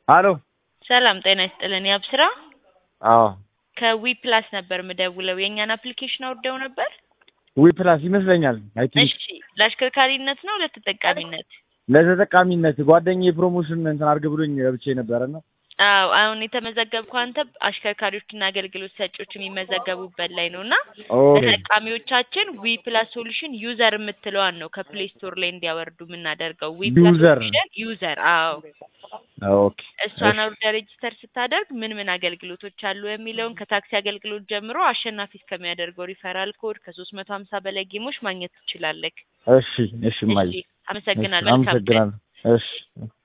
አሎ ሰላም ጤና ይስጥልን። ያብስራ አዎ ከዊ ፕላስ ነበር ምደውለው። የእኛን አፕሊኬሽን አውርደው ነበር። ዊ ፕላስ ይመስለኛል። አይ ቲንክ እሺ፣ ለአሽከርካሪነት ነው ለተጠቃሚነት? ለተጠቃሚነት ጓደኛዬ ፕሮሞሽን እንትን አድርግ ብሎኝ ገብቼ ነበረና አዎ አሁን የተመዘገብኩ አንተ አሽከርካሪዎችና አገልግሎት ሰጪዎች የሚመዘገቡበት ላይ ነው እና ኦኬ ተጠቃሚዎቻችን ዊ ፕላስ ሶሉሽን ዩዘር የምትለዋን ነው ከፕሌይ ስቶር ላይ እንዲያወርዱ የምናደርገው። ዊ ፕላስ ዩዘር ሶሉሽን ዩዘር። አዎ ኦኬ እሷን አውርደ ሬጅስተር ስታደርግ ምን ምን አገልግሎቶች አሉ የሚለውን ከታክሲ አገልግሎት ጀምሮ አሸናፊ እስከሚያደርገው ሪፈራል ኮድ ከሶስት መቶ ሀምሳ በላይ ጌሞች ማግኘት ትችላለህ። እሺ እሺ ማይ እሺ፣ አመሰግናለሁ። መልካም ቀን። አመሰግናለሁ። እሺ